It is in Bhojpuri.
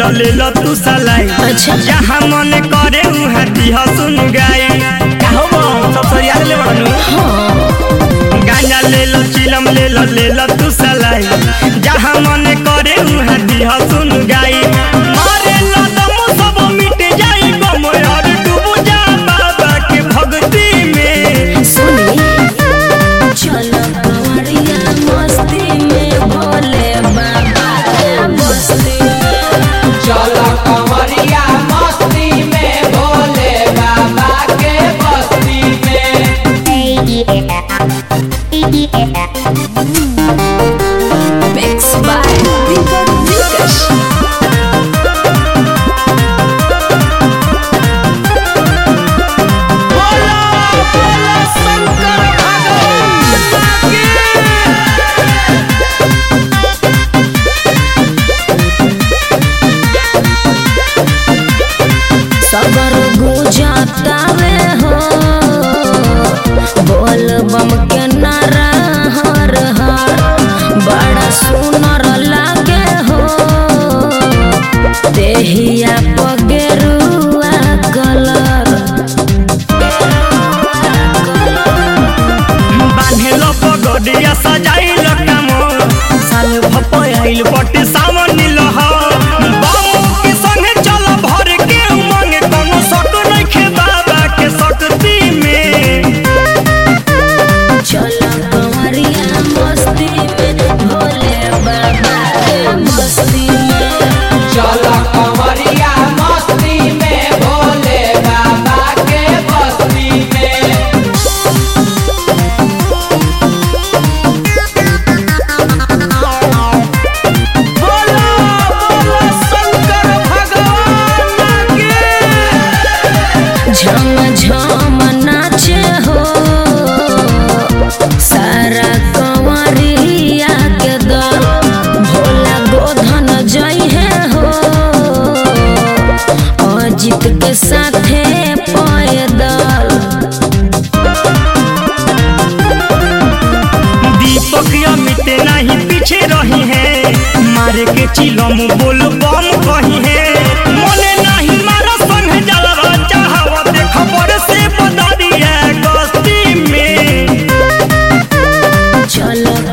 ले लो तू सलाई अच्छा। जहाँ मन करे उहाँ दिह सुन गाई काहो बो सब सरिया ले बड़नु गांजा ले लो चिलम ले लो ले लो तू सलाई जहाँ मन करे उहाँ दिह सुन गाई मारे लो दम सब मिट जाई गम और डूब जा बाबा के भक्ति में सुनी चलो कंवरिया मस्ती में भोले बाबा के बस्ती में चलो कंवरिया मस्ती में भोले बाबा के बस्ती में मिक्स बाय दीपक दिलकश बोलो बोलो शंकर भगवान की सबर गुजतावे हो बोल बम के नारा हर हर बड़ा सुनर लागे हो देहिया पगेरुआ कलर बान्हेलो पगडिया सजाइल कामो साल भपयाइल बटे सावन लह बाबू के संगे चल भर के उमंग कोनो सट नइखे बाबा के शक्ति में चलो कंवरिया मस्ती में भोले बाबा के मस्ती में चलो कंवरिया मस्ती में भोले बाबा के बस्ती में बोलो बोलो शंकर भगवान की झम झम नाचे हो सारा कंवरिया के दल भोला गोधन जइहे हो अजित के साथे पैदल दीपक अमित नहीं पीछे रही है मारे के चिलम बोल बम कही है मने नहीं मारा संग जलवा चाहवा देख पर से बदरिया गस्ती में चलो